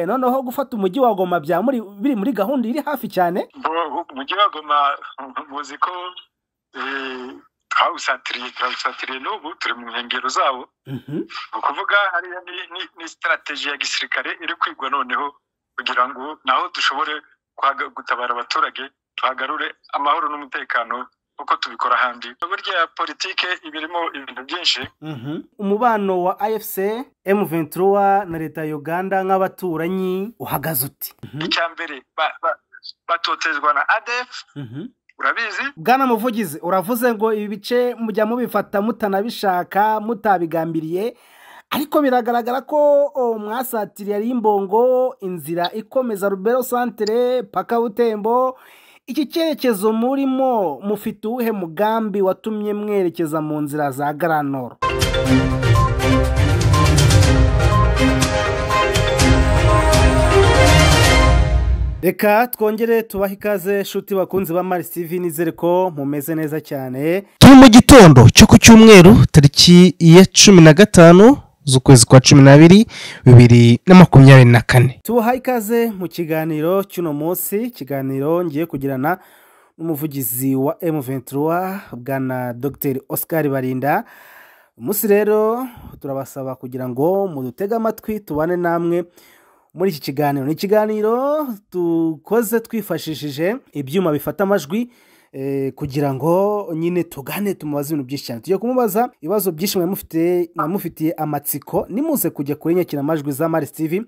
noneho gufata umujyi wa goma bya muri biri muri gahunda iri hafi cyane umujyi wa goma muzi ko twawusatiriye turawusatiriye n'ubu turi mu nkengero zawo ni ukuvuga hariya ni sitarategi ya gisirikare iri kwigwa noneho kugira ngo naho dushobore gutabara abaturage tuhagarure amahoro n'umutekano kuko tubikora ahandi burya politiki iba irimo ibintu byinshi umubano wa afc emu ventura na leta ya uganda nk'abaturanyi uhagaze uti icya mbere batotezwa na adefu urabizi bwana muvugizi uravuze ngo ibi bice mujya mubifata mutanabishaka mutabigambiriye ariko biragaragara ko mwasatiriye ari imbongo inzira ikomeza rubero santere paka butembo iki cyerekezo murimo mufite uwuhe mugambi watumye mwerekeza mu nzira za garanoro reka twongere tubahe ikaze shuti bakunzi ba marisivi nizere ko mumeze neza cyane turi mu gitondo cyo ku cyumweru tariki ya cumi na gatanu z'ukwezi kwa cumi n'abiri bibiri na makumyabiri na kane tubaha ikaze mu kiganiro cy'uno munsi ikiganiro ngiye kugirana n'umuvugizi wa emu ventura bwana dogiteri oscar barinda umunsi rero turabasaba kugira ngo mudutege amatwi tubane namwe muri iki kiganiro ni ikiganiro dukoze twifashishije ibyuma bifata amajwi kugira ngo nyine tugane tumubaze ibintu byinshi cyane tujya kumubaza ibibazo byinshi mwamufitiye amatsiko nimuze kujya kuri nyakiramajwi za marisivi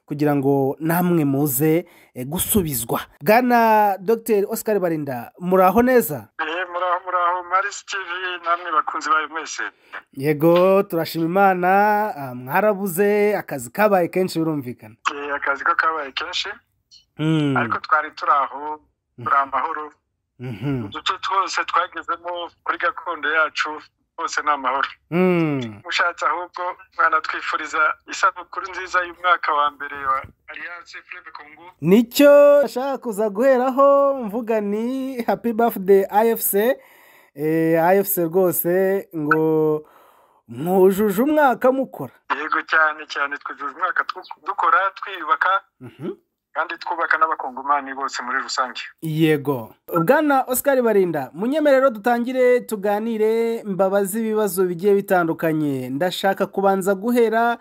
kugira ngo namwe muze gusubizwa bwana dogiteri oscar barinda muraho neza muraho muraho marisivi namwe bakunzi bayo mwese yego turashima imana mwarabuze akazi kabaye kenshi birumvikana akazi ko kabaye kenshi ariko twari turi aho turi amahoro uduce twose twagezemo kuri gakondo yacu hose ni amahoro mushatse ahubwo mwanatwifuriza isabukuru nziza y'umwaka wa mbere wa aliyanse furebe kongo nicyo nashaka kuza guheraho mvuga ni happy birthday afc afc rwose ngo mwujuje umwaka mukora yego cyane cyane twujuje umwaka dukora twiyubaka kandi twubaka n'abakongomani bose muri rusange yego bwana oscar barinda munyemerero dutangire tuganire mbabaze ibibazo bigiye bitandukanye ndashaka kubanza guhera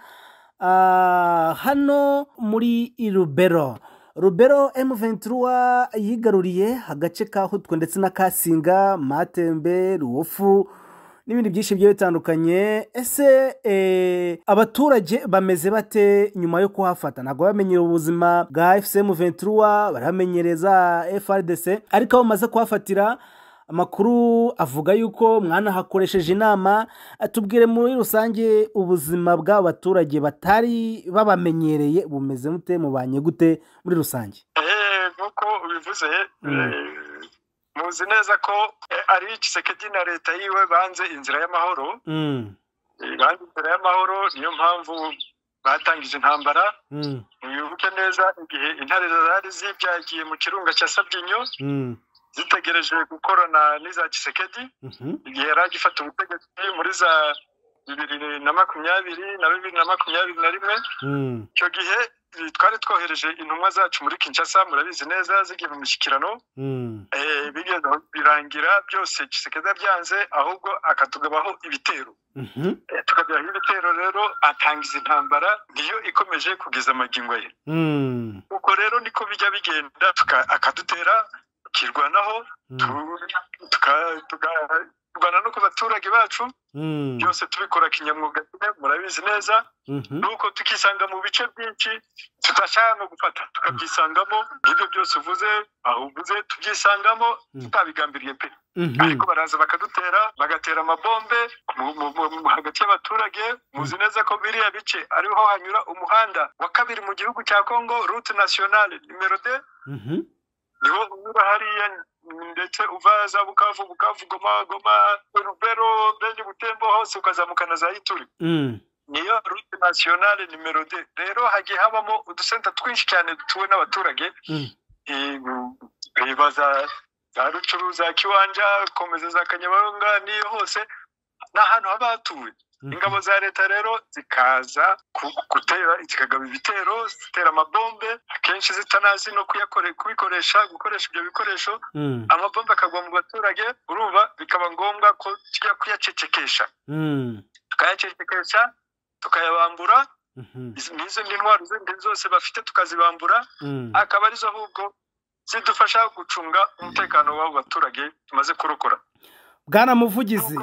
hano muri rubero rubero emu ventura yigaruriye agace ka hutwe ndetse na kasinga matembe ruwofu n'ibindi byinshi bigiye bitandukanye ese abaturage bameze bate nyuma yo kuhafata ntabwo bamenyera ubuzima bwa fcm ventura baramenyereza frdc ariko aho bamaze kuhafatira amakuru avuga yuko mwanahakoresheje inama tubwire muri rusange ubuzima bw'abo baturage batari babamenyereye bumeze mute mubanye gute muri rusange nk'uko ubivuze muzi neza ko ari igiseke na leta yiwe banze inzira y'amahoro banze inzira y'amahoro niyo mpamvu batangije intambara ntibibuke neza igihe intare zari zibyagiye mu kirunga cya sabyinyo zitegereje gukorana n'iza kisekedi igihe yari agifata ubutegetsi muri za bibiri na makumyabiri na bibiri na makumyabiri na rimwe icyo gihe twari twohereje intumwa zacu muri kinshasa murabizi neza zigiye mu mishyikirano bigeze birangira byose kisekeza byanze ahubwo akatugabaho ibitero tukabyaraho ibitero rero atangiza intambara niyo ikomeje kugeza amagingo ye ubwo rero niko bijya bigenda akadutera tukirwanaho kurwana no ku baturage bacu byose tubikora kinyamwuga murabizi neza nuko tukisanga mu bice byinshi tudashaka no gufata tukabyisangamo ibyo byose uvuze aho uvuze tubyisangamo tutabigambiriye pe ariko baraza bakadutera bagatera amabombe hagati y'abaturage muzi neza ko biriya bice ariho hanyura umuhanda wa kabiri mu gihugu cya kongo rute nasiyonale nimero de niho unyura hariya ndetse uva za bukavu bukavu goma goma rubero benye butembo hose ukazamuka na za ituri niyo rute nasiyonale nimero de rero hagiye habamo udusenta twinshi cyane dutuwe n'abaturage baza za rucuru za kiwanja komeza za kanyabayonga niyo hose ni ahantu haba hatuwe ingabo za leta rero zikaza gutera zikagaba ibitero zitera amabombe akenshi zitanazi no kubikoresha gukoresha ibyo bikoresho amabombe akagwa mu baturage urumva bikaba ngombwa ko tujya kuyacecekesha tukayacecekesha tukayabambura n'izindi ntwaro zindi zose bafite tukazibambura akaba arizo ahubwo zidufasha gucunga umutekano w'abo baturage tumaze kurokora bwana muvugizi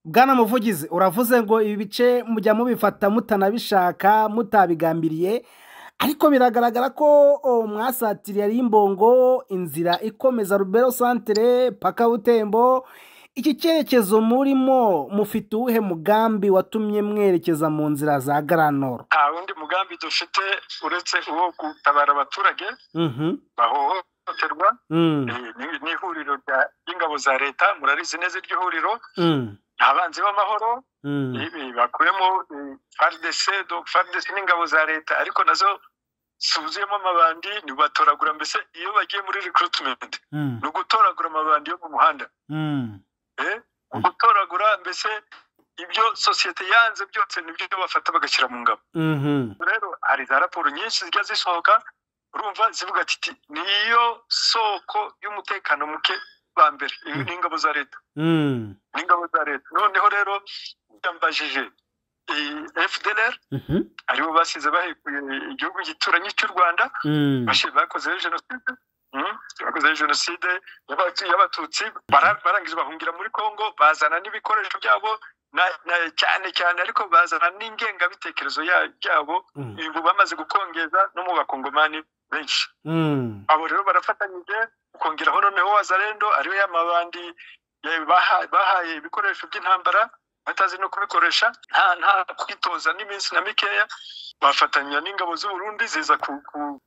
bwana muvugizi uravuze ngo ibi bice mujya mubifata mutanabishaka mutabigambiriye ariko biragaragara ko mwasatiriye ari imbongo inzira ikomeza rubero santire paka butembo iki cyerekezo murimo mufite uwuhe mugambi watumye mwerekeza mu nzira za garanoro nta wundi mugambi dufite uretse uwo gutabara abaturage bahohoterwa ni ihuriro ry'ingabo za leta murarizi neza iryo huriro abanzi b'amahoro bakuyemo faridese faridese n'ingabo za leta ariko nazo zuzuyemo amabandi ntibatoragura mbese iyo bagiye muri rikuritimenti ni ugutoragura amabandi yo mu muhanda gutoragura mbese ibyo sosiyete yanze byose nibyo bafata bagashyira mu ngabo rero hari za raporo nyinshi zijya zisohoka urumva zivuga ati niyo soko y'umutekano muke ba mbere n'ingabo za leta n'ingabo za leta noneho rero byambajije fdr aribo basize bahekuye igihugu gituranyi cy'u rwanda bakozeho jenoside bakozeho jenoside y'abatutsi barangije bahungira muri congo bazana n'ibikoresho byabo cyane cyane ariko bazana n'ingengabitekerezo byabo ubu bamaze gukongeza no mu bakongomani benshi abo rero barafatanyije ukongeraho noneho wazarendo ariyo y'amabandi bahaye ibikoresho by'intambara batazi no kubikoresha nta kwitoza n'iminsi na mikeya bafatanya n'ingabo z'uburundi ziza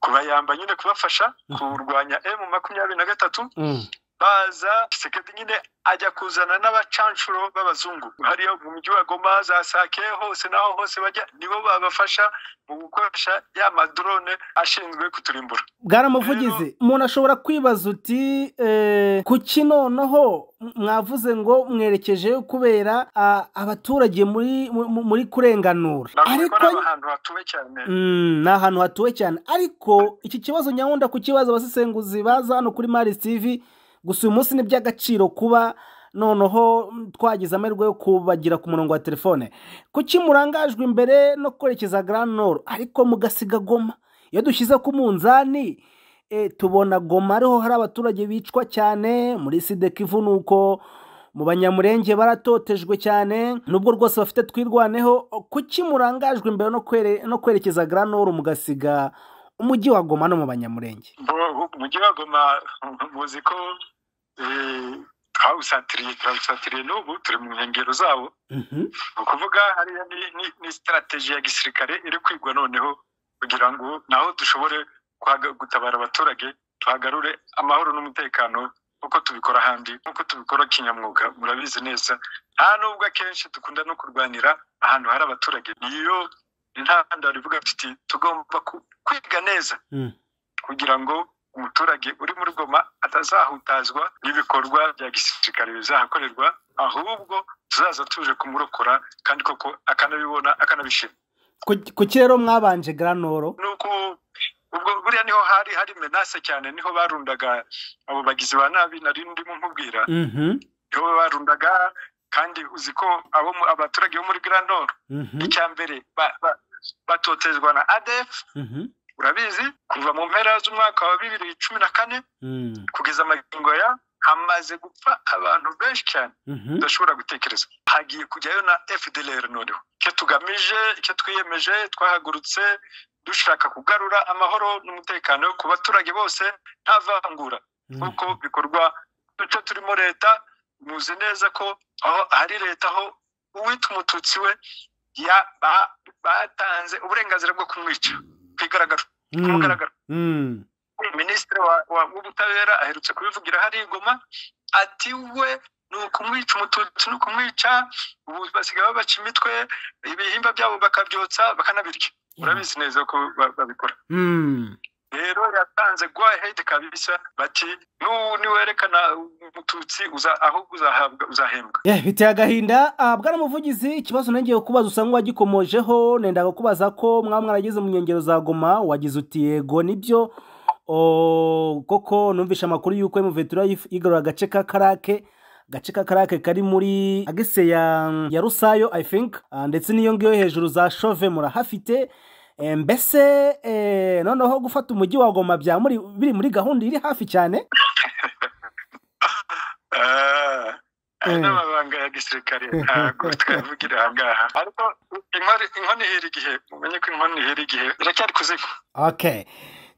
kubayamba nyine kubafasha kurwanya emu makumyabiri na gatatu baza sekedi nyine ajya kuzana n'abacanshuro b'abazungu hariya mu mujyi wa goma za sake hose n'aho hose bajya nibo babafasha mu gukoresha ya madrone ashinzwe kuturimbura bwaramuvugizi umuntu ashobora kwibaza uti kuki noneho mwavuze ngo mwerekeje kubera abaturage muri kurenganura ariko ni ahantu hatuwe cyane ni ahantu hatuwe cyane ariko iki kibazo nyabunda kukibaza abasesenguzi baza hano kuri marisi tivi gusa uyu munsi ni iby'agaciro kuba noneho twagize amahirwe yo kubagira ku murongo wa telefone kuki murangajwe imbere no kwerekeza garanoro ariko mugasiga goma iyo dushyize ku munzani tubona goma ariho hari abaturage bicwa cyane muri sideka ivunuko mu banyamurenge baratotejwe cyane nubwo rwose bafite twirwaneho kuki murangajwe imbere no kwerekeza garanoro mugasiga umujyi wa goma no mu banyamurenge umujyi wa goma muzi ko twawusatiriye turawusatiriye n'ubu turi mu nkengero zawo ni ukuvuga hariya ni sitarategi ya gisirikare iri kwigwa noneho kugira ngo naho dushobore gutabara abaturage tuhagarure amahoro n'umutekano nk'uko tubikora ahandi nk'uko tubikora kinyamwuga murabizi neza nta nubwo akenshi dukunda no kurwanira ahantu hari abaturage niyo intandaro ivuga ati tugomba kwiga neza kugira ngo umuturage uri muri goma atazahutazwa n'ibikorwa bya gisirikare bizahakorerwa ahubwo tuzaza tuje kumurokora kandi koko akanabibona akanabishima kuki rero mwabanje garanoro nuko ubwo buriya niho hari hari menase cyane niho barundaga abo bagizi ba nabi nari ndimo nkubwira niho barundaga kandi uzi ko abaturage bo muri garanoro icya mbere batotezwa na adefu urabizi kuva mu mpera z'umwaka wa bibiri cumi na kane kugeza amagingo ya hamaze gupfa abantu benshi cyane tudashobora gutekereza hagiye kujyayo na fdr noneho icyo tugamije icyo twiyemeje twahagurutse dushaka kugarura amahoro n'umutekano ku baturage bose nta vangura nk'uko bikorwa duce turimo leta muzi neza ko aho hari leta aho uwita umututsi we batanze uburenganzira bwo kumwica igaragara kumugaragaro minisitiri w'ubutabera aherutse kubivugira hari igoma ati we ni ukumwica umututsi ni ukumwica ubu basigaye babaca imitwe ibihimba byabo bakabyotsa bakanabirya urabizi neza ko babikora rero yatanze gwa hedi kabisa bati niwerekana umututsi ahubwo uzahembwa biteye agahinda bwana muvugizi ikibazo nongeye kubaza usanga wagikomojeho nenda kukubaza ko mwaba mwarageze mu nkengero za goma wagize uti yego nibyo koko numvishe amakuru y'uko emuventura yigarura agace ka karake agace ka karake kari muri agese ya rusayo i think ndetse n'iyo ngiyo hejuru za shove murahafite mbese noneho gufata umujyi wa goma bya biri muri gahunda iri hafi cyane n'amabanga ya gisirikare ntabwo twavugira aha ngaha ariko inkoni ihera igihe umenye ko inkoni ihera igihe iracyari kuziga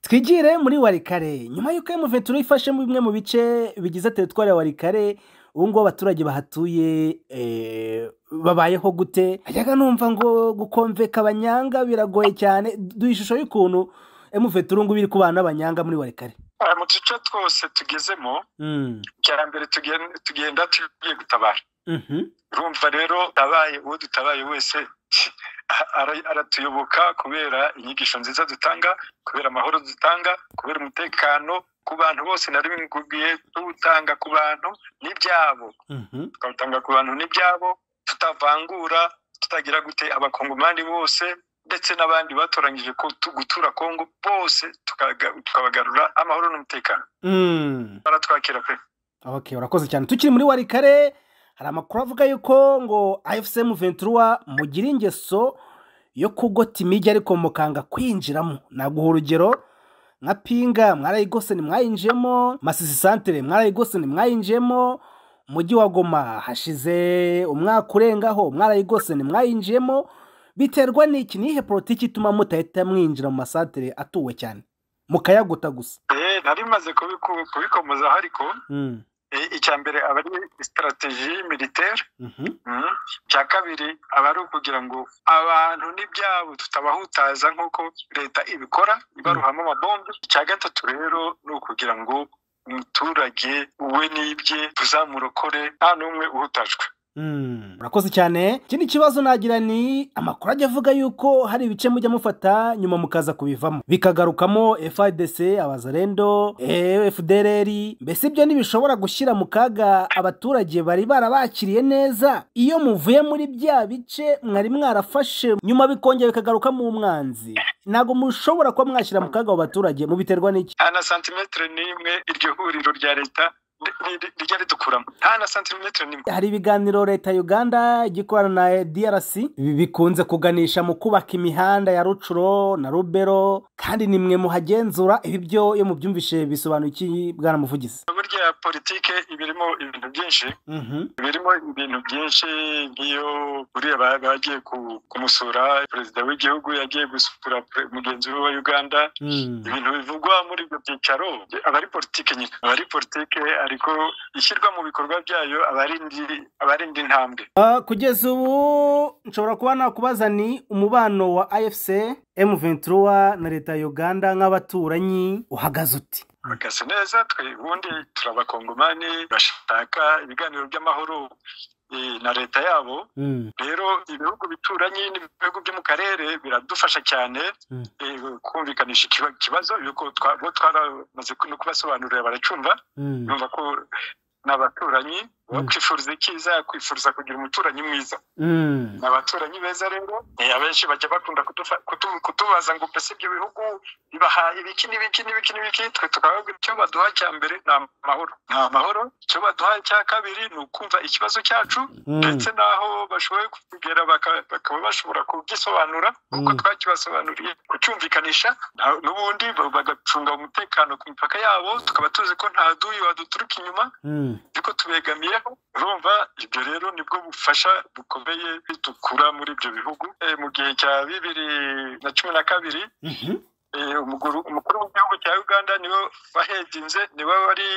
twigire muri warikare nyuma y'uko emuventuro ifashe bimwe mu bice bigize teritwari ya warikare ubu ngubu abaturage bahatuye babayeho gute ajyaga numva ngo gukomveka abanyanga biragoye cyane duha ishusho y'ukuntu emuventuro ngubu iri kubana n'abanyanga muri warikare mu duce twose tugezemo iterambere tugenda tugiye gutabara urumva rero tabaye uwo dutabaye wese aratuyoboka kubera inyigisho nziza dutanga kubera amahoro dutanga kubera umutekano ku bantu bose nari bimukubwiye tuwutanga ku bantu n'ibyabo tukawutanga ku bantu n'ibyabo tutavangura tutagira gute abakongomani bose ndetse n'abandi batoranyije gutura kongo bose tukabagarura amahoro n'umutekano baratwakira pe urakoze cyane tukiri muri warikare hari amakuru avuga yuko ngo IFCM ventura mugira ingeso yo kugota imijyi ariko mukanga kwinjiramo naguha urugero nka pinga mwarayigose mwayinjiyemo masisi santire mwarayigose mwayinjiyemo umujyi wa goma hashize umwaka urengaho mwarayigose mwayinjiyemo biterwa n'iki nihe politiki ituma mutahita mwinjira mu masantire atuwe cyane mukayaguta gusa nari maze kubikomozaho ariko icya mbere aba ari sitarategi y'imiliteri icya kabiri aba ari ukugira ngo abantu n'ibyabo tutabahutaza nk'uko leta ibikora ibaruhamo amabombe icya gatatu rero ni ukugira ngo umuturage we n'ibye tuzamurokore nta n'umwe uhutajwe urakoze cyane ikindi kibazo nagira ni amakuru ajya avuga yuko hari ibice mujya mufata nyuma mukaza kubivamo bikagarukamo fadc abazarendo fdrr mbese ibyo ntibishobora gushyira mu kaga abaturage bari barabakiriye neza iyo muvuye muri bya bice mwari mwarafashe nyuma bikongera bikagaruka mu mwanzi ntabwo mushobora kuba mwashyira mu kaga abo baturage mubiterwa n'iki na santimetero n'imwe iryo huriro rya leta rijya ridukuramo nta na santimetero n'imwe hari ibiganiro leta ya uganda igikorana na drc bikunze kuganisha mu kubaka imihanda ya rucuro na rubero kandi ni mwe muhagenzura ibi byo iyo mubyumvishe bisobanura iki bwana muvugizi burya politike ibirimo ibintu byinshi birimo ibintu byinshi nk'iyo buriya bagiye kumusura perezida w'igihugu yagiye gusura mugenzi we wa uganda ibintu bivugwa muri ibyo byicaro aba ari politike nyine aba ari politike ariko ishyirwa mu bikorwa byayo aba ari indi ntambwe kugeza ubu nshobora kuba nakubaza ni umubano wa afc emu ventura na leta ya uganda nk'abaturanyi uhagaze uti uhagaze neza twe ubundi turabakongomani bashaka ibiganiro by'amahoro na leta yabo rero ibihugu bituranye n'ibihugu byo mu karere biradufasha cyane kumvikanisha ikibazo bo twaramaze no kubasobanurira baracyumva yumva ko ni abaturanyi bakwifuriza icyiza yakwifuriza kugira umuturanyi mwiza ni abaturanyi beza rero abenshi bajya bakunda kutubaza ngo mbese ibyo bihugu bibahaye ibiki n'ibiki n'ibiki n'ibiki twe tukababwira icyo baduha cya mbere ni amahoro ni amahoro icyo baduha cya kabiri ni ukumva ikibazo cyacu ndetse n'aho bashoboye kugera bakaba bashobora kugisobanura nk'uko twakibasobanuriye kucyumvikanisha n'ubundi bagacunga umutekano ku mipaka yabo tukaba tuzi ko nta duyi waduturuka inyuma ariko tubegamiyeho urumva ibyo rero nibwo bufasha bukomeye bitukura muri ibyo bihugu mu gihe cya bibiri na cumi na kabiri umukuru w'igihugu cya uganda niwe wahedinze niwe wari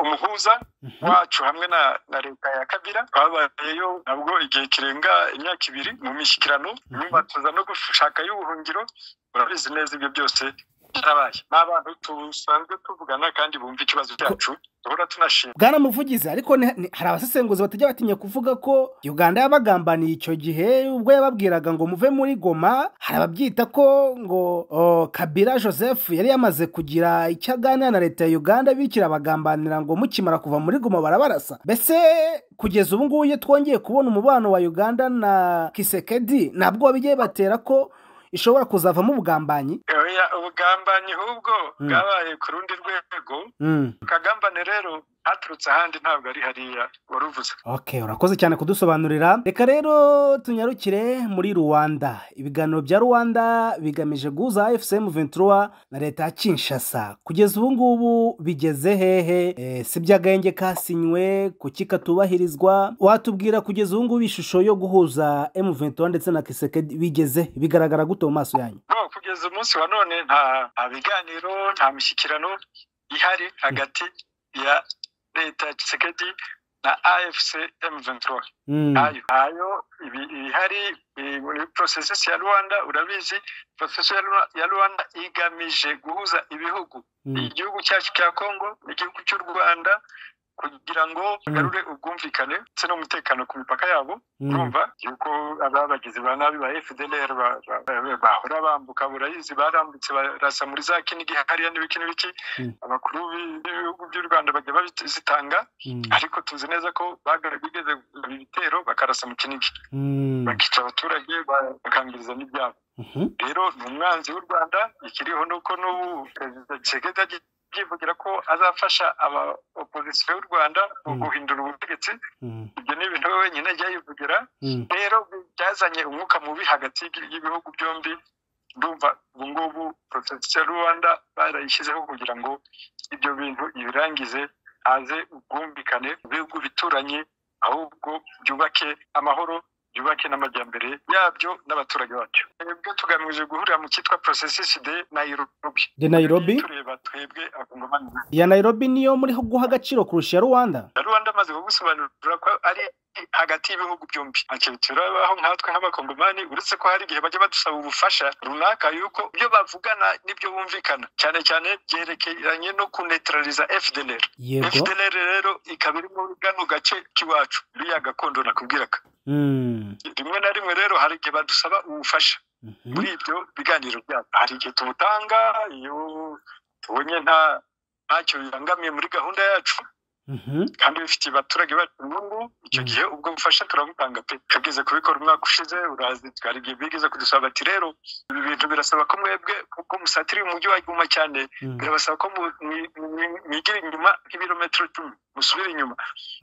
umuhuza wacu hamwe na leta ya kabira babayeyo nabwo igihe kirenga imyaka ibiri mu mishyikirano nyuma tuza no gushaka y'ubuhungiro urabizi neza ibyo byose byarabaye ni abantu dusanzwe tuvugana kandi bumva ikibazo cyacu duhora tunashima bwana muvugizi ariko ni- ni- hari abasesenguzi batajya batinya kuvuga ko uganda yabagambaniye icyo gihe ubwo yababwiraga ngo muve muri goma hari ababyita ko ngo o, kabila joseph yari yamaze kugira icyo aganira na leta ya uganda bikira abagambanira ngo mukimara kuva muri goma barabarasa mbese kugeza ubu ngubu iyo twongeye kubona umubano wa uganda na kisekedi nabwo bigiye batera ko ishobora kuzavamo ubugambanyi Oya, ubugambanyi hubwo Mm. bwabaye ku rundi rwego Mm. akagambane rero haturutse ahandi ntabwo ari hariya wari uvuze ok urakoze cyane kudusobanurira reka rero tunyarukire muri rwanda ibiganiro bya rwanda bigamije guhuza fcm ventura na leta ya kinshasa kugeza ubu ngubu bigeze hehe Eh, si iby'agahenge kasinywe kuki katubahirizwa watubwira kugeza ubu ngubu ishusho yo guhuza m ventura ndetse na kiseke bigeze bigaragara gute mu maso yanyu no kugeza umunsi wa none nta nta biganiro nta mishyikirano ihari hagati ya leta ya kisekedi na afc m23 ntayo ntayo ibi- ihari eh, muri processes ya rwanda urabizi processes ya Rwa- ya rwanda igamije guhuza ibihugu igihugu cyacu cya congo n'igihugu cy'u rwanda kugira ngo bagarure ubwumvikane ndetse n'umutekano ku mipaka yabo urumva yuko ababagizi ba nabi ba fdlr ba- ba- ba- bahora bambuka burayizi barambutse barasa muri za kinigi hariya n'ibiki n'ibiki Mm. abakuru b'i- b'ibihugu by'u rwanda bajya babizitanga ariko tuzi neza ko baga- bigeze ibi bitero bakarasa mu kinigi bakica abaturage ba- bakangiriza n'ibyabo rero ni umwanzi w'u rwanda ikiriho ni uko n'ubu perezida kisekedi agiye yivugira ko azafasha aba opozisiyo y'u rwanda mu Mm. guhindura ubutegetsi ibyo ni ibintu we wenyine ajya yivugira rero byazanye umwuka mubi hagati y'ibi- y'ibihugu byombi ndumva ubu ngubu porotagisi ya rwanda barayishyizeho kugira ngo ibyo bintu ibirangize haze ubwumvikane mu bihugu bituranye ahubwo byubake amahoro byubake n'amajyambere yabyo n'abaturage bacyo twebwe tugamije guhurira mu cyitwa porosesisi de nayirobi de nayirobi tureba twebwe abakongomani iya nayirobi niyo muri guha agaciro kurusha iya rwanda na rwanda amaze kugusobanurira ko ari hagati y'ibihugu byombi akenshi turabaho nkatwe nk'abakongomani uretse ko hari igihe bajya badusaba ubufasha runaka yuko ibyo bavugana n'ibyo bumvikana cyane cyane byerekeranye no kunetraliza fdlr yego fdlr rero ikaba iri muri kano gace k'iwacu biriya gakondo nakubwiraga Mm. rimwe na rimwe rero hari igihe badusaba ubufasha Mhm. muri ibyo biganiro byacu hari igihe tubutanga iyo tubonye nta ntacyo bibangamiye muri gahunda yacu Mhm. kandi bifitiye abaturage bacu inyungu icyo Mm. gihe ubwo bufasha turabutanga pe twabwize kubikora umwaka ushize urazi twari igihe bigeze kudusaba bati rero ibi bintu birasaba ko mwebwe kuko musatiriye umujyi wa Guma cyane Mm. birabasaba ko mu- mwi- mwi- mwigira inyuma nk'ibirometero icumi musubire inyuma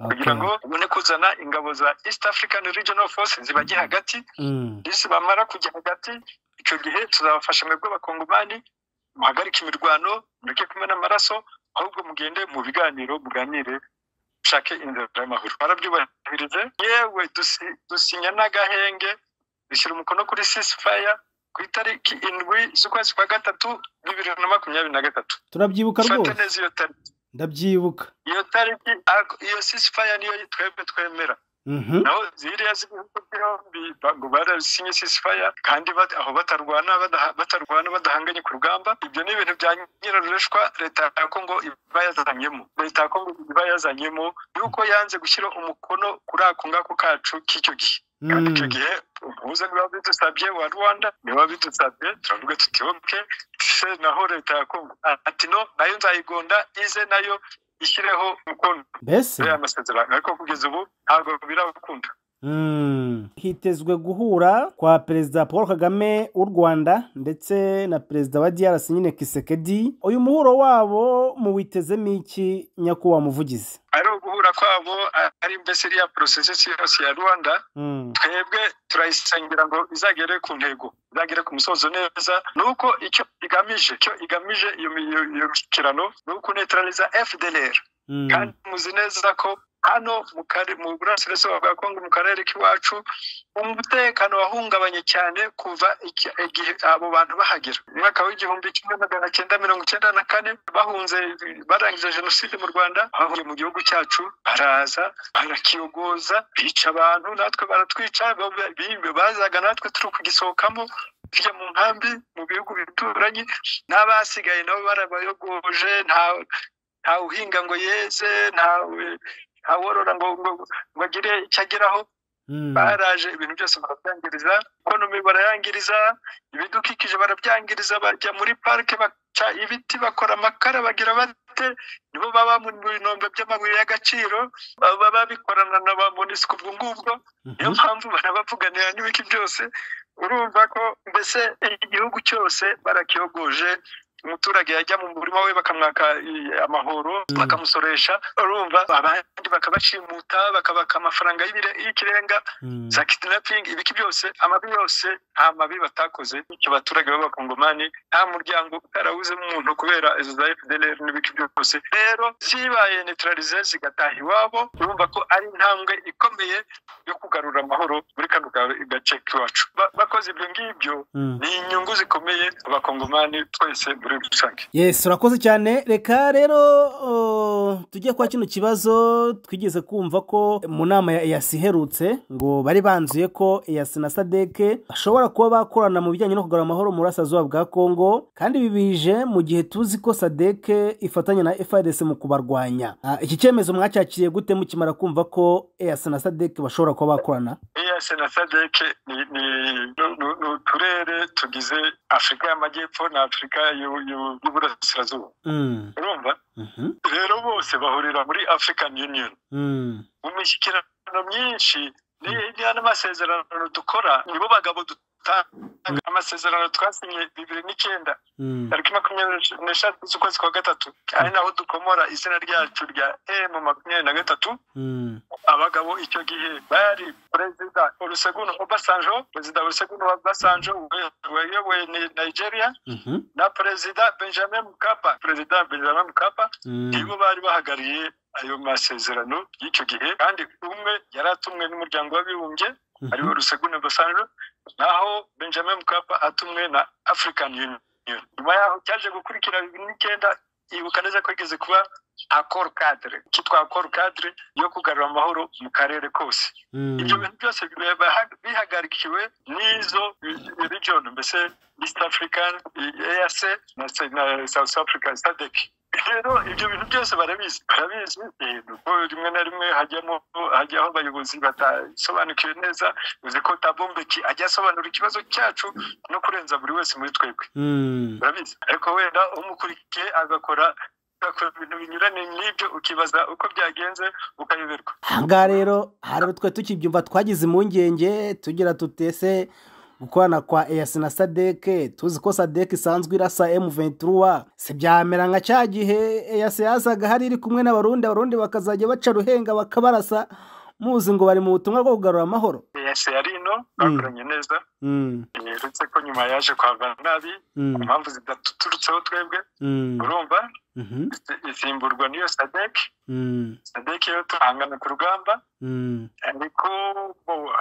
kugira ngo Okay. ubone kuzana ingabo za east african regional force zibajye hagati Mm. isi bamara kujya hagati icyo gihe tuzabafasha mwebwe abakongomani muhagarike imirwano mureke kumena amaraso ahubwo mugende mu biganiro muganire mushake inzira y'amahoro barabyubahirize yewe dusi- dusinya n'agahenge dushyira umukono kuri sisifaya ku itariki indwi z'ukwezi kwa gatatu bibiri na makumyabiri na gatatu turabyibuka dufate rwose neza iyo tariki ndabyibuka iyo tariki ariko iyo sisifaya niyo twebwe twemera Mhm. naho ziriya z'ibihugu byombi ba- ngo barasinye ceasefire kandi bat- aho batarwana badaha- batarwana badahanganye ku rugamba ibyo ni ibintu bya nyirarureshwa leta ya kongo iba yazanyemo leta ya kongo iba yazanyemo yuko yanze gushyira umukono kuri ako ngako kacu k'icyo gihe kandi icyo Mm. gihe umuhuza niba bidusabye wa rwanda niba bidusabye turavuga tuti oke se naho leta ya kongo ati no nayo nzayigonda ize nayo ishyireho umukono mbese kuri aya masezerano ariko kugeza ubu ntabwo birabakunda Mm. hitezwe guhura kwa perezida paul kagame w'u rwanda ndetse na perezida wa drc nyine kisekedi uyu muhuro wabo muwitezemo iki nyakubahwa muvugizi ari uguhura kwabo a- ari mbese iriya porosesesi yose ya rwanda Mm. twebwe turayisengera ngo izagere ku ntego izagere ku musozo neza ni uko icyo igamije icyo igamije iyo mi- iyo iyo mishyikirano ni ukunetraliza fdlr Mm. kandi muzi neza ko hano mu kare- mu burasirazuba bwa kongo mu karere k'iwacu umutekano wahungabanye cyane kuva iki- igihe abo bantu bahagera umwaka w'igihumbi kimwe magana cyenda mirongo icyenda na kane bahunze barangije jenoside mu rwanda bahungiye mu gihugu cyacu baraza barakiyogoza bica abantu natwe baratwica bo- bi- bazaga natwe turi kugisohokamo hirya mu nkambi mu bihugu bituranye n'abasigaye nabo barabayogoje nta uhinga ngo yeze nta worora ngo agire icyo ageraho baraje ibintu byose barabyangiriza ikonomi barayangiriza ibidukikije barabyangiriza bajya muri parike baca ibiti bakora amakara bagira bate nibo baba mu binombe by'amabuye y'agaciro baba babikorana na ba monisiko ubwo ngubwo niyo mpamvu barabavuganira n'ibiki byose urumva ko mbese igihugu cyose barakiyogoje umuturage yajya mu murima we bakamwaka amahoro bakamusoresha urumva abandi bakabashimuta bakabaka amafaranga y'ikirenga za kidnapping ibiki byose amabi yose nta mabi batakoze icyo baturage b'abakongomani nta muryango utarawuzemo umuntu kubera izo za fdlr n'ibiki byose rero zibaye neutralize zigataha iwabo urumva ko ari intambwe ikomeye yo kugarura amahoro muri kano gace k'iwacu bakoze ibyo ngibyo ni inyungu zikomeye abakongomani twese muri yesi urakoze cyane reka rero tujye kwa kino kibazo twigeze kumva ko mu nama ya eyasi iherutse ngo bari banzuye ko eyasi na sadeke bashobora kuba bakorana mu bijyanye no kugarura amahoro mu burasirazuba bwa kongo kandi ibi bije mu gihe tuzi ko sadeke ifatanya na FRDC mu kubarwanya iki cyemezo mwacyakiriye gute mukimara kumva ko eyasi na sadeke bashobora kuba bakorana eyasi na sadeke ni uturere tugize afurika y'amajyepfo na afurika y'uburasirazuba urumva rero bose bahurira muri african union mu mishyikirano myinshi n'amasezerano dukora nibo bagabo dutanga amasezerano twasinye bibiri n'icyenda tariki makumyabiri n'eshatu z'ukwezi kwa gatatu ari naho dukomora izina ryacu rya emu makumyabiri na gatatu abagabo icyo gihe bari perezida oluseguno obasanjo perezida oluseguno obasanjo wayoboye nigeria na perezida benjamin mukapa perezida benjamin mukapa nibo bari bahagarariye ayo masezerano y'icyo gihe kandi umwe yari atumwe n'umuryango w'abibumbye ariwo ruseguno basanjo naho benjamin mukapa atumwe na african union nyuma yaho cyaje gukurikira bibiri n'icyenda ibuka neza ko igeze kuba akoro kadire cyitwa akoro kadire yo kugarura amahoro mu karere kose ibyo bintu byose bihagarikiwe n'izo region mbese east african eac na south africa sadec rero ibyo bintu byose barabizi barabizi kuko rimwe na rimwe hajyamo hajyaho abayobozi batasobanukiwe neza uzi ko tabombeki ajya asobanura ikibazo cyacu no kurenza buri wese muri twebwe barabizi ariko wenda umukurikiye agakora ugakora ibintu binyuranye n'ibyo ukibaza uko byagenze ukayoberwa ahangaha rero hari utwe tukibyumva twagize impungenge tugira tutese gukorana kwa eyasi na sadeke tuzi ko sadeke isanzwe irasa emu venturuwa si byamera nka cya gihe eyasi yazaga hari iri kumwe n'abarundi abarundi bakazajya baca ruhenga bakabarasa muzi ngo bari mu butumwa bwo kugarura amahoro eyasi yari ino bakoranye neza yeretse ko nyuma yaje kwavana nabi ku mpamvu zidaturutseho twebwe urumva isimburwa niyo sadeke sadeke yo turahangana ku rugamba ariko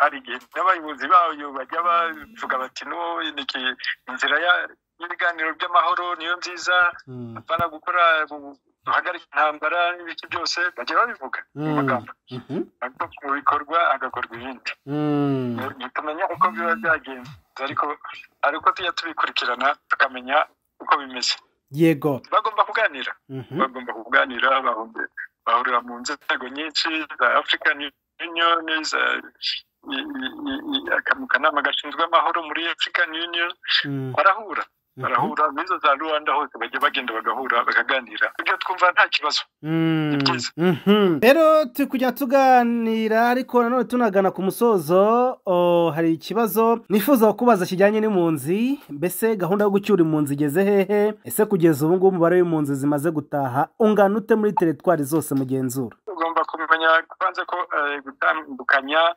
hari igihe n'abayobozi bayo bajya bavuga bati inzira y'ibiganiro by'amahoro niyo nziza bapfana gukora duhagarika intambara n'ibiki byose bajya babivuga mu magambo ariko mu bikorwa agakorwa ibindi ntitumenya uko biba byagenze ariko ariko tujya tubikurikirana tukamenya uko bimeze yego bagomba kuganira bagomba kuganira bahurira mu nzego nyinshi za african union za akanama gashinzwe amahoro muri african union barahura barahura n'izo za rwanda hose bajya bagenda bagahura bakaganira ibyo twumva nta kibazo ni byiza rero turi kujya tuganira ariko nanone tunagana ku musozo hari ikibazo nifuza kubaza kijyanye n'impunzi mbese gahunda yo gucyura impunzi igeze hehe ese kugeza ubu ngubu umubare w'impunzi zimaze gutaha ungana ute muri teritwari zose mugenzura ugomba kumenya kubanza ko gutandukanya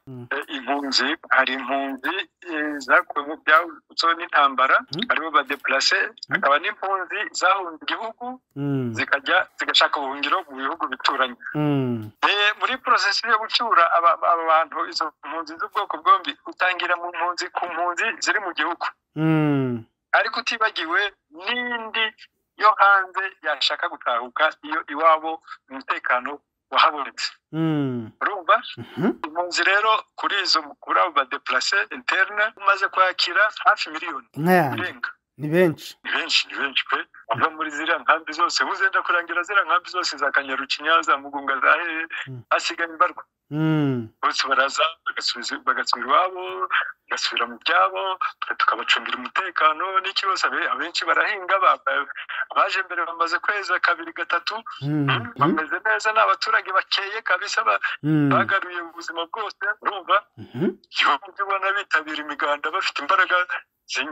impunzi hari impunzi zakuwe mu byawutso n'intambara aribo badepurase hakaba n'impunzi zahunze igihugu zikajya zigashaka ubuhungiro mu bihugu bituranye muri porosesi yo gucyura aba bantu izo mpunzi z'ubwoko bwombi utangira mu mpunzi ku mpunzi ziri mu gihugu ariko utibagiwe n'indi yo hanze yashaka gutahuka iyo iwabo umutekano wahabonetse urumva impunzi rero kuri izo kuri abo badeplase interine umaze kwakira hafi miliyoni irenga ni benshi ni benshi ni benshi pe bava muri ziriya nkambi zose uzenda kurangira ziriya nkambi zose za kanyaru kinyaza mugunga za hehe hasigaye imbarwa bose baraza bagasubira iwabo bagasubira mu byabo tukabacungira umutekano n'ikibazo abenshi barahinga abaje mbere bamaze kwezi kabiri gatatu bameze neza ni abaturage bakeye kabisa bagaruye ubuzima bwose urumva igihugu ubona bitabira imiganda bafite imbaraga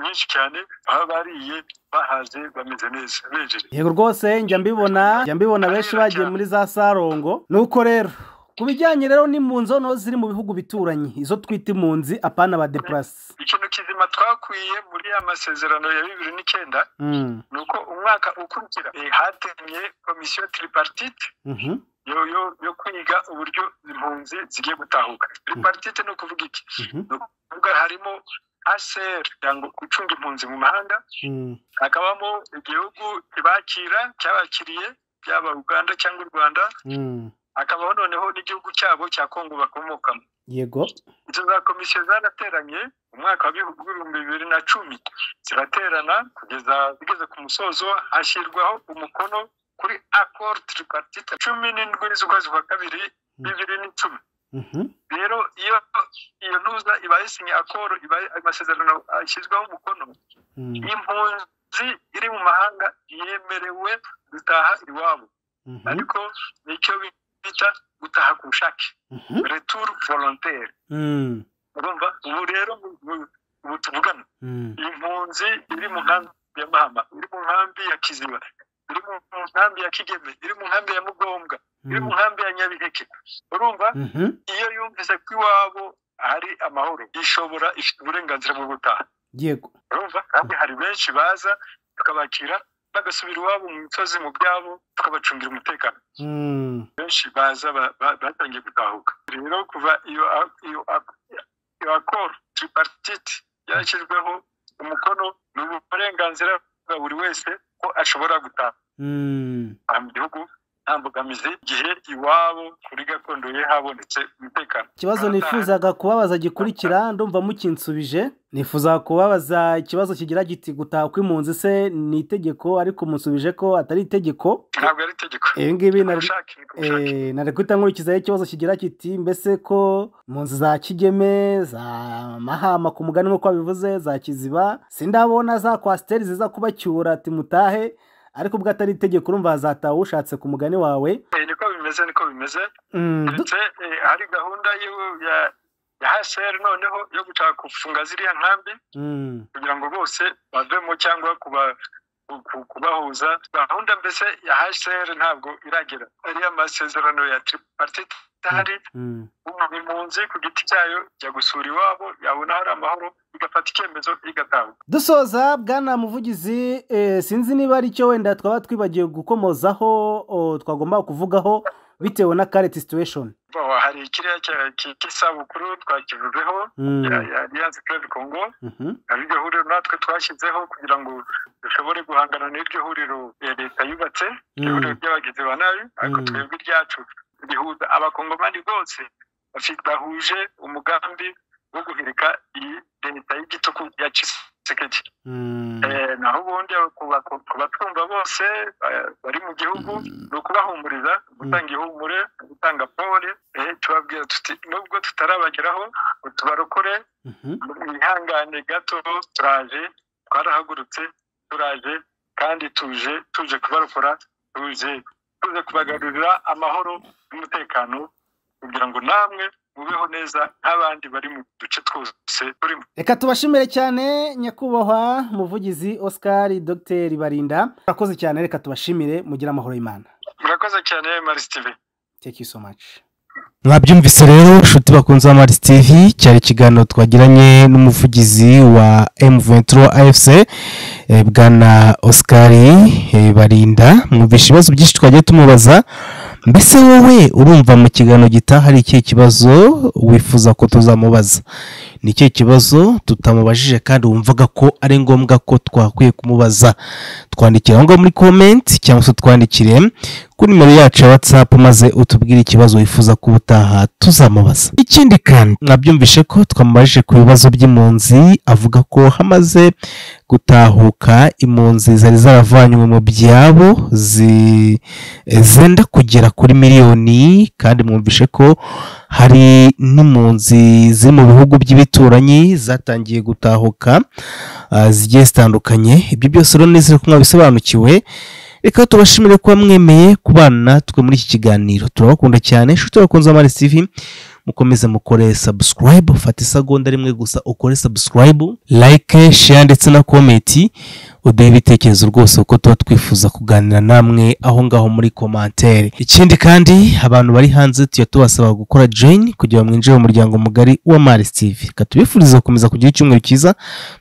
nyinshi cyane baba bariye bahaze bameze neza bejeje yego rwose njya mbibona njya mbibona benshi bagiye muri za sarongo nuko rero ku bijyanye rero n'impunzi hano ziri mu bihugu bituranye izo twita impunzi apana ba depurasi ikintu kizima twakwiye muri ya masezerano ya bibiri n'icyenda ni uko umwaka ukurikira hatemye komisiyo tiriparitite yo kwiga uburyo impunzi zigiye gutahuka tiriparitite ni ukuvuga iki ni ukuvuga harimo aseri cyangwa gucunga impunzi mu mahanga hakabamo igihugu kibakira cyabakiriye byaba uganda cyangwa u rwanda hakabaho noneho n'igihugu cyabo cya kongo bakomokamo yego izo za komisiyo zarateranye mu mwaka wa bibiri bibiri na cumi ziraterana kugeza zigeze ku musozo hashyirwaho umukono kuri akoro tiriparitite cumi n'indwi z'ukwezi kwa kabiri bibiri n'icumi rero iyo iyo ntuza ibaye isinya akoro ibaye amasezerano ashyizweho umukono impunzi iri mu mahanga yemerewe gutaha iwabo ariko nicyo bita gutaha ku bushake returu volontere urumva ubu rero ubu tuvugana impunzi iri mu nkambi ya mahama iri mu nkambi ya kiziba iri mu nkambi ya kigeme iri mu nkambi ya mugombwa iri mu nkambi ya nyabiheke urumva iyo yumvise ko iwabo hari amahoro ishobora ifite uburenganzira bwo gutaha yego urumva kandi hari benshi baza tukabakira bagasubira iwabo mu misozi mu byabo tukabacungira umutekano benshi baza batangiye gutahuka rero kuva iyo akoro tiriparitite yarashyizweho umukono ni uburenganzira bwa buri wese ko ashobora gutaha mu gihugu nta mbogamizi igihe iwabo kuri gakondo ye habonetse umutekano ikibazo nifuzaga kubabaza gikurikira ndumva mukinsubije nifuzaga kubabaza ikibazo kigira giti gutaha kw'impunzi se ni itegeko ariko musubije ko atari itegeko ntabwo ari itegeko ibi ngibi nari guhita nkurikizaho ikibazo kigira kiti mbese ko impunzi za kigeme za mahama ku mugani nk'uko babivuze za kiziba sindabona za kwasiteri ziza kubacyura ati mutahe ariko ubwo atari itegeko urumva hazataha ushatse ku mugani wawe niko bimeze niko bimeze ndetse hari gahunda ya haseri noneho yo gushaka gufunga ziriya nkambi kugira ngo bose bavemo cyangwa kubahuza gahunda mbese ya haseri ntabwo iragera ariya masezerano ya tiriparitite ahari impunzi ku giti cyayo jya gusura iwabo yabona hari amahoro igafata icyemezo igatanga dusoza bwana muvugizi sinzi niba ari cyo wenda twaba twibagiwe gukomozaho twagomba kuvugaho bitewe na kareti situweshoni hari ikiriya cy'isabukuru twakivuzeho ya aliyanse keredi kongo hari iryo huriro natwe twashyizeho kugira ngo dushobore guhangana n'iryo huriro leta yubatse iryo huriro ry'abagizi ba nabi ariko twebwe iryacu rihuza abakongomani bose bahuje umugambi wo guhirika iyi leta y'igitugu ya kisekedi naho ubundi ku batwumva bose bari mu gihugu ni ukubahumuriza gutanga ihumure gutanga pole tubabwira tuti nubwo tutarabageraho tubarokore mwihangane gato turaje twarahagurutse turaje kandi tuje tuje kubarokora tuje tuze kubagarurira amahoro n'umutekano kugira ngo namwe mubeho neza nk'abandi bari mu duce twose turimo reka tubashimire cyane nyakubahwa muvugizi oscar dr barinda murakoze cyane reka tubashimire mugire amahoro y'imana murakoze cyane marisitire teki so maci mwabyumvise rero inshuti bakunze ba marisi tivi cyari ikiganiro twagiranye n'umuvugizi wa emuventuro afc bwana oscar barinda mwumvishe ibibazo byinshi twagiye tumubaza mbese wowe urumva mu kiganiro gitaha hari ikihe kibazo wifuza ko tuzamubaza ni ikihe kibazo tutamubajije kandi wumvaga ko ari ngombwa ko twakwiye kumubaza twandikira aho ngaho muri komenti cyangwa se twandikire kuri nimero yacu ya watsapu maze utubwire ikibazo wifuza ko ubutaha tuzamubaza ikindi kandi nabyumvishe ko twamubajije ku bibazo by'impunzi avuga ko hamaze gutahuka impunzi zari zaravanywe mu byabo zenda kugera kuri miliyoni kandi mwumvishe ko hari n'impunzi ziri mu bihugu by'ibituranyi zatangiye gutahuka zigiye zitandukanye ibyo byose rero nizere ko mwabisobanukiwe reka tubashimire kuba mwemeye kubana twe muri iki kiganiro turabakunda cyane inshuti bakunze amari tv mukomeze mukore sabusikarayibu fata isagonda rimwe gusa ukore sabusikarayibu layike sheya ndetse na komenti uduhe ibitekerezo rwose kuko tuba twifuza kuganira namwe aho ngaho muri komantere ikindi kandi abantu bari hanze tujya tubasaba gukora joyini kugira ngo mwinjire mu muryango mugari wa mari tv reka tubifurize gukomeza kugira icyumweru cyiza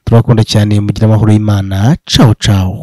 turabakunda cyane mugira amahoro y'imana cawo cawo